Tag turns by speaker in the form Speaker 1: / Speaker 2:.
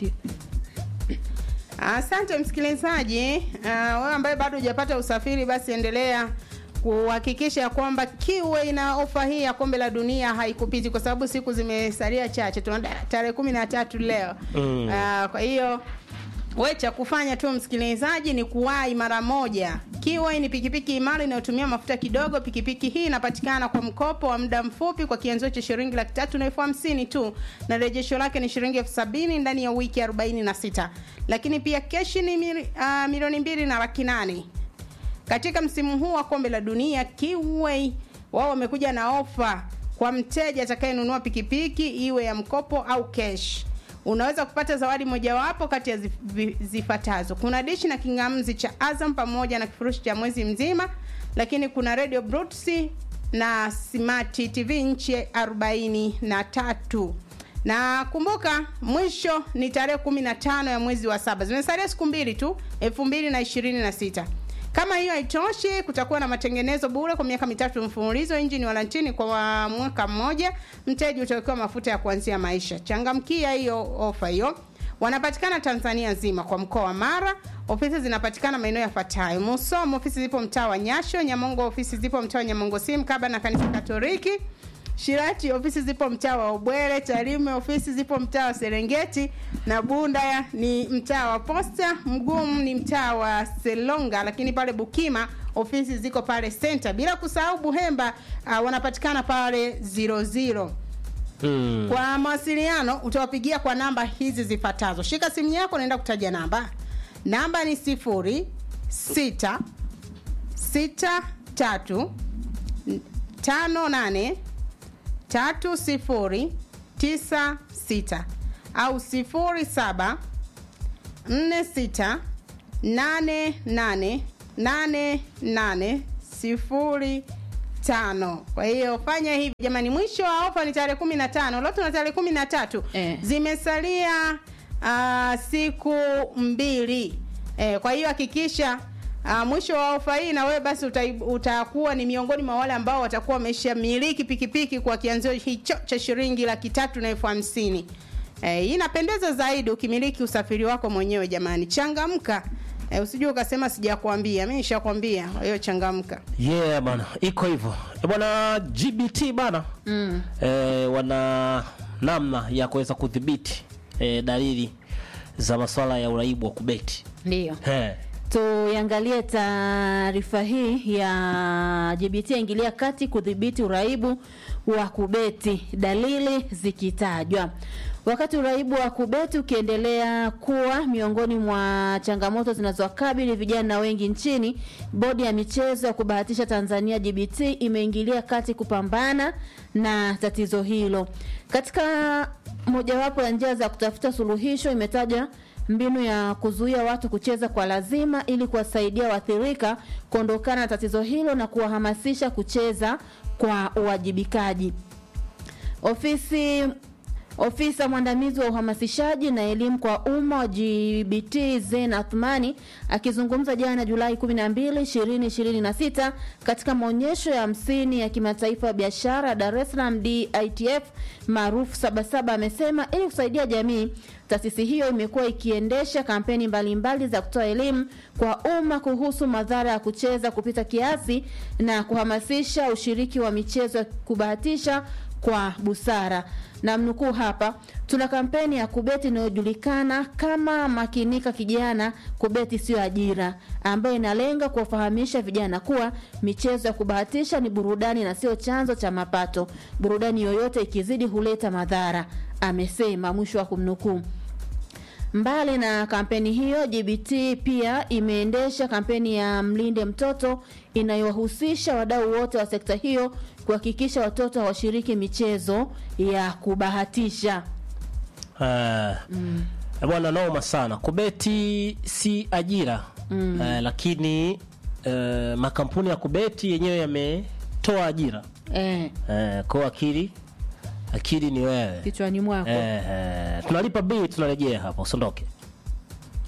Speaker 1: Ndio.
Speaker 2: Asante msikilizaji. Uh, wewe ambaye bado hujapata usafiri, basi endelea kuhakikisha kwamba kiwe na ofa hii ya kombe la dunia haikupiti, kwa sababu siku zimesalia chache, tuna tarehe kumi na tatu leo
Speaker 3: Mm.
Speaker 2: uh, kwa hiyo we cha kufanya tu msikilizaji ni kuwahi mara moja. Kiwai ni pikipiki imara inayotumia mafuta kidogo. Pikipiki hii inapatikana kwa mkopo wa muda mfupi kwa kianzio cha shilingi laki tatu na elfu hamsini tu, na rejesho lake ni shilingi elfu sabini ndani ya wiki arobaini na sita lakini pia keshi ni mili, uh, milioni mbili na laki nane katika msimu huu wa kombe la dunia Kiway wao wamekuja na ofa kwa mteja atakayenunua pikipiki iwe ya mkopo au cash. Unaweza kupata zawadi mojawapo kati ya zif- vi- zifuatazo: kuna dishi na kingamzi cha Azam pamoja na kifurushi cha mwezi mzima, lakini kuna radio Bluetooth na smart TV nchi arobaini na tatu na kumbuka mwisho ni tarehe kumi na tano ya mwezi wa saba zimesalia siku mbili tu elfu mbili na ishirini na sita kama hiyo haitoshi kutakuwa na matengenezo bure kwa miaka mitatu mfululizo injini walantini kwa wa- mwaka mmoja mteja utawekewa mafuta ya kuanzia maisha changamkia hiyo ofa hiyo wanapatikana tanzania nzima kwa mkoa wa mara ofisi zinapatikana maeneo yafuatayo musomo ofisi zipo mtaa wa nyasho nyamongo ofisi zipo mtaa wa nyamongo sim kaba na kanisa katoliki Shirati ofisi zipo mtaa wa Ubwere, Tarime ofisi zipo mtaa wa Serengeti na Bunda ni mtaa wa Posta, Mgumu ni mtaa wa Selonga, lakini pale Bukima ofisi ziko pale Center, bila kusahau Buhemba uh, wanapatikana pale 00.
Speaker 3: Mm.
Speaker 2: Kwa mawasiliano utawapigia kwa namba hizi zifuatazo. Shika simu yako, naenda kutaja namba. Namba ni sifuri sita sita tatu tano nane tatu sifuri tisa sita au sifuri saba nne sita nane nane nane nane sifuri tano. Kwa hiyo fanya hivi jamani, mwisho wa ofa ni tarehe kumi na tano leo tuna tarehe kumi na tatu
Speaker 1: Eh.
Speaker 2: zimesalia uh, siku mbili eh, kwa hiyo hakikisha uh, mwisho wa ofa hii na wewe basi uta, utakuwa ni miongoni mwa wale ambao watakuwa wameshamiliki pikipiki kwa kianzio hicho cha shilingi laki tatu na elfu hamsini eh, inapendeza zaidi ukimiliki usafiri wako mwenyewe jamani changamka eh, usijue ukasema sijakwambia mi nishakwambia kwa hiyo changamka
Speaker 3: yeah bana iko hivyo Eh, bwana gbt bana
Speaker 1: Mm.
Speaker 3: eh, wana namna ya kuweza kudhibiti eh, dalili za masuala ya uraibu wa kubeti
Speaker 1: Ndio.
Speaker 3: eh.
Speaker 1: Tuiangalie taarifa hii ya GBT yaingilia kati kudhibiti uraibu wa kubeti, dalili zikitajwa. Wakati uraibu wa kubeti ukiendelea kuwa miongoni mwa changamoto zinazowakabili vijana wengi nchini, bodi ya michezo ya kubahatisha Tanzania GBT imeingilia kati kupambana na tatizo hilo. Katika mojawapo ya njia za kutafuta suluhisho imetaja mbinu ya kuzuia watu kucheza kwa lazima ili kuwasaidia waathirika kuondokana na tatizo hilo na kuwahamasisha kucheza kwa uwajibikaji. Ofisi Ofisa mwandamizi wa uhamasishaji na elimu kwa umma wa GBT Zen Athmani akizungumza jana Julai 12, 2026 katika maonyesho ya hamsini ya kimataifa ya biashara Dar es Salaam DITF maarufu Sabasaba amesema ili kusaidia jamii, taasisi hiyo imekuwa ikiendesha kampeni mbalimbali za kutoa elimu kwa umma kuhusu madhara ya kucheza kupita kiasi na kuhamasisha ushiriki wa michezo ya kubahatisha kwa busara na mnukuu hapa tuna kampeni ya kubeti inayojulikana kama makinika kijana kubeti sio ajira ambayo inalenga kuwafahamisha vijana kuwa michezo ya kubahatisha ni burudani na sio chanzo cha mapato burudani yoyote ikizidi huleta madhara amesema mwisho wa kumnukuu Mbali na kampeni hiyo, GBT pia imeendesha kampeni ya Mlinde Mtoto inayowahusisha wadau wote wa sekta hiyo kuhakikisha watoto hawashiriki michezo ya kubahatisha.
Speaker 3: Eh, eh, bwana noma sana kubeti si ajira mm. eh, lakini eh, makampuni ya kubeti yenyewe yametoa ajira
Speaker 1: Eh,
Speaker 3: eh, kwa akili akili ni wewe
Speaker 1: kichwani mwako.
Speaker 3: eh, eh, tunalipa bili tunarejea hapa usiondoke